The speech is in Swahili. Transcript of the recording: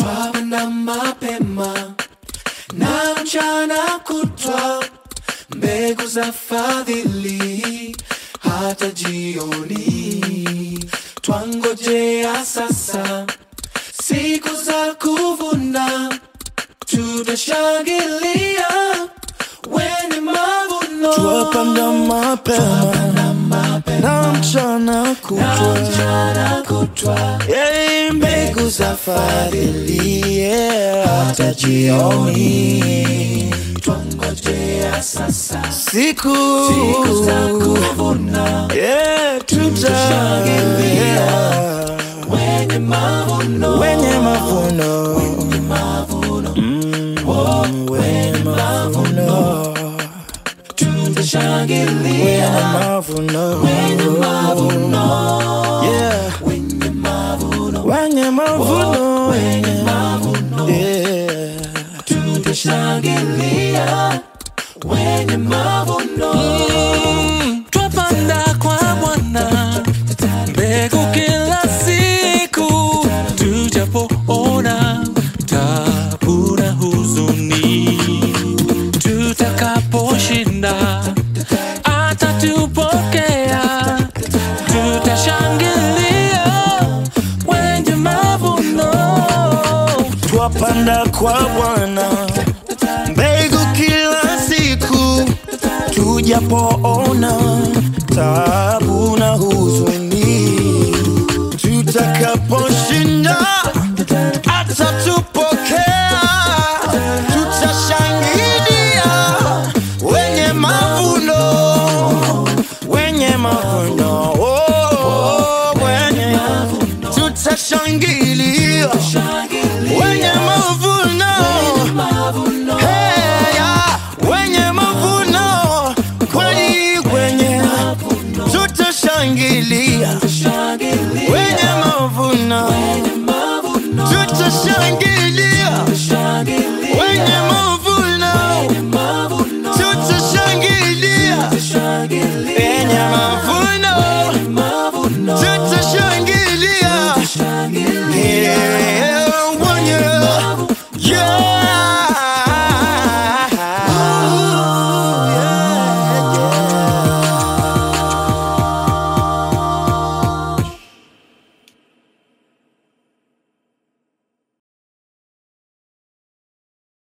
twapanda mapema na mchana kutwa, mbegu za fadhili hata jioni. Twangojea sasa siku za kuvuna, tutashangilia wenye mavuno. Twapanda mapema na mchana kutwa, mchana kutwa, Yei, mbegu za fadhili yeah, hata jioni. twangojea sasa Siku siku za kuvuna, yeah, tutashangilia wenye mavuno wenye mavuno Mm, wenye mavuno tutashangilia wenye mavuno yeah wenye mavuno wenye mavuno yeah tutashangilia wenye mavuno twapanda kwa Bwana mbegu kila siku, tujapoona tabu na huzuni, tutakaposhinda atatupokea, tutashangilia wenye mavuno. twapanda kwa Bwana mbegu kila siku, tujapoona tabu na huzuni, tutakaposhinda atatupokea, tutashangilia wenye mavuno, wenye mavuno, oh, wenye tutashangilia wenye mavuno Hey, ya, wenye mavuno kweli kwenye tutashangilia wenye mavuno tutashangilia